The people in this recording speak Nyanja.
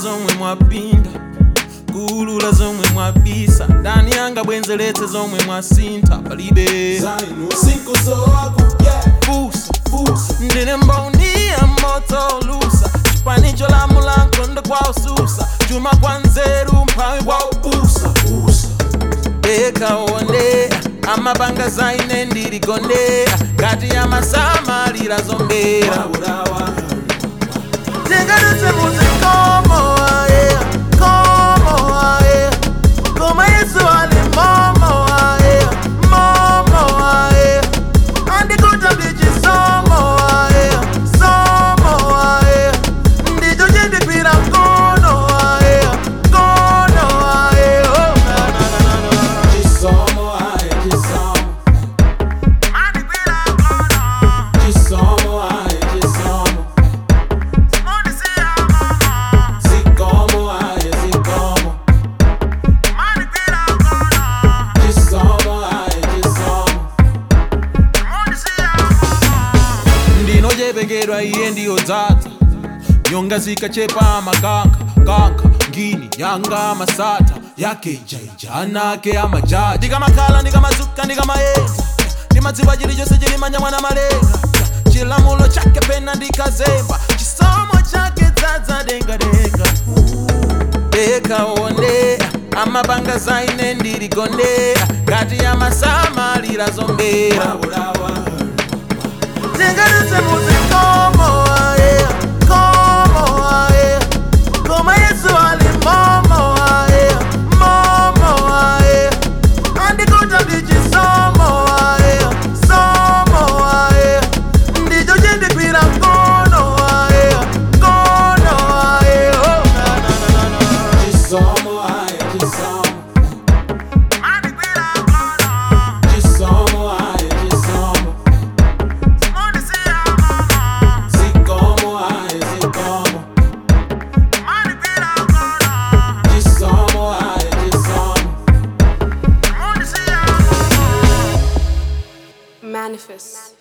zomwe mwapinda kulula zomwe mwabisa ndani yanga bwenzeretse zomwe mwasintha palibe zainu sinkusowaku yeah fusa fusa ndine mboni ya moto lusa chipanicho la mulango ndo kwa ususa chuma kwa nzeru mphawi kwa ubusa fusa ekaonde amapanga zaine ndiligonde ngati ya masamalira zombera maulawa tingadutse muzikomo aye komo aye koma yesu ali momo aye momo aye andikuta ndichisomo aye somo aye ndicho chindikwira mkono aye mkono aye oh, na, na, na, na, na. chisomo aye chisomo Andikwira mkono, chisomo aye chisomo simundisiya mama. zikomo aye zikomo Andikwira mkono, chisomo aye chisomo ndinochepekedwa iye ndiyodzadza nyonga zikachepa makanka kanka ngini yanga masata yake jaija anake amajaji ndikamakhala ndikamazuka ndikamayenda ndimadziwa chilichonse chilimanya mwana malenga chilamulo chake pena ndikazemba chisomo chake dzadza dengadenga ekaonde amapanga zaine ndiligonde ngati ya masamalira zombera maulawa tingadutse muzikomo aye komo aye koma yesu ali momo aye momo aye andikuta ndichisomo aye somo aye ndicho chindikwira mkono aye mkono aye oh, na, na, na, na, na. chisomo aye chisomo Andikwira mkono, chisomo aye chisomo simundisiya mama. zikomo aye zikomo Andikwira mkono, chisomo aye chisomo simundisiya mama. Manifest.